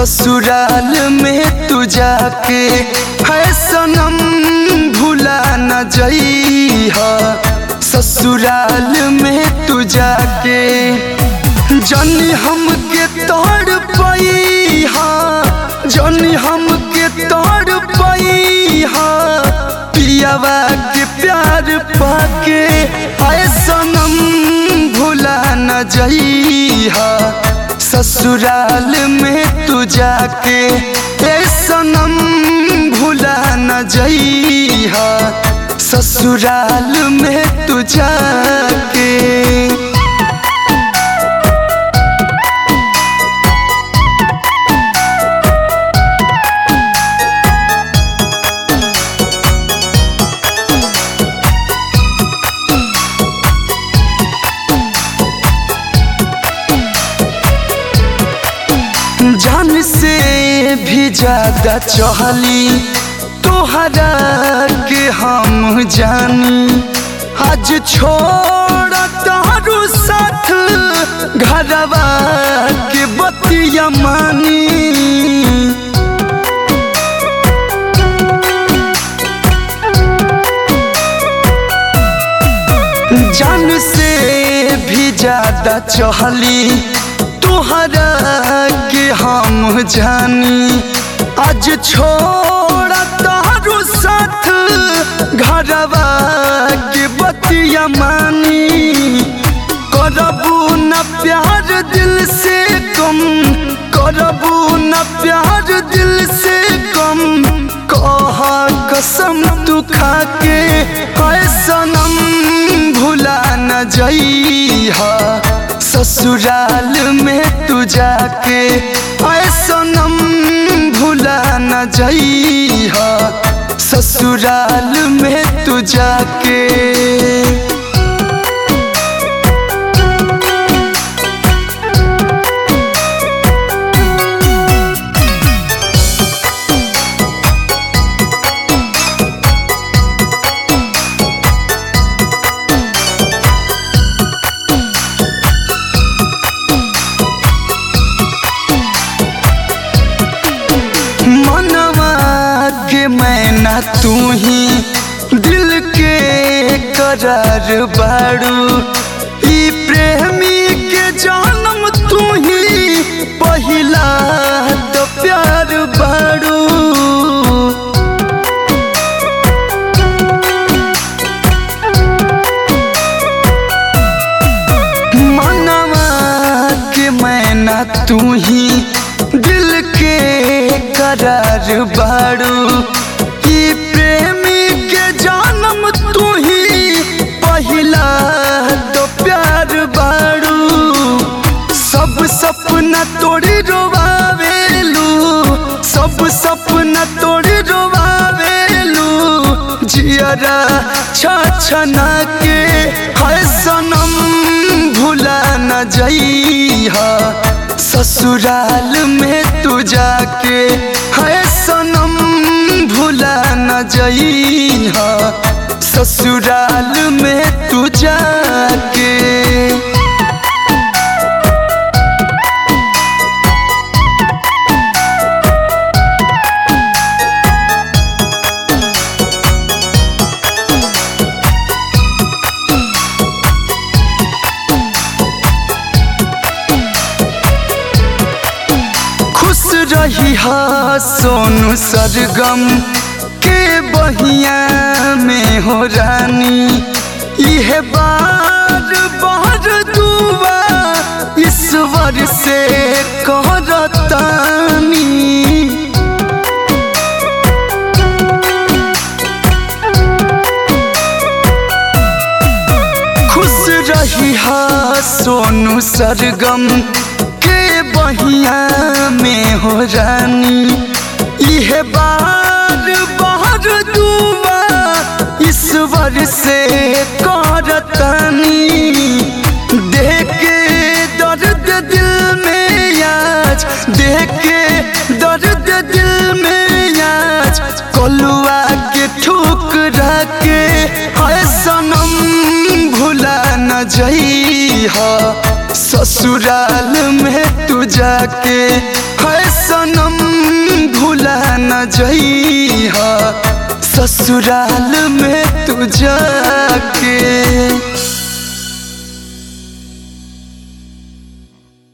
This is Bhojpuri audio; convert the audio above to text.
ससुराल में तू जाके है सनम भुला न जइहा ससुराल में तू जाके जनी हमके तोड़ पैहा जनी हमके तोड़ पैहा पियावा के प्यार पाके आए सनम भुला न जइहा ससुराल में तू जाके ए सनम भुला न जइहा ससुराल में तू जाके जान से भी ज्यादा चहली तोहरा के हम जानी आज छोड़ तारू साथ घरवा के बतिया मानी जान से भी ज्यादा चहली तोहरा के हम जानी आज छोड़ तारू साथ घरवा के बतिया मानी करबू न प्यार दिल से कम करबू न प्यार दिल से कम कह कसम तू खाके है सनम भुला न जइहा ससुराल में तू जाके आए सनम भुला न जइहा ससुराल में तू जाके मनवा के मैना तू ही दिल के करार बाड़ू ई प्रेमी के जन्म तू ही पहिला तो प्यार बाड़ू मनवा के मैना तू ही दिल के करार बाड़ू ई प्रेमी के जन्म तू ही पहिला तो प्यार बाड़ू सब सपना तोड़ी रोवावेलू सब सपना तोड़ी रोवावेलू जियरा छछना के है सनम भुला न जइहा ससुराल में तू जाके है सनम भुला न जइहा ससुराल में तू जाके खुश रही हा सोनू सरगम के बहिया में हो रानी यह बार बार दुआ ईश्वर से कहरतानी खुश रही हा सोनू सरगम के बहिया में हो रानी यह बार बार दुआ ईश्वर से करतानी देख के दर्द दिल में आज देख के दर्द दिल में आज कलुआ के ठुकरा के है सनम भुला न जइहा ससुराल में तू जाके है सनम भुला न जइहा ससुराल में तू जाके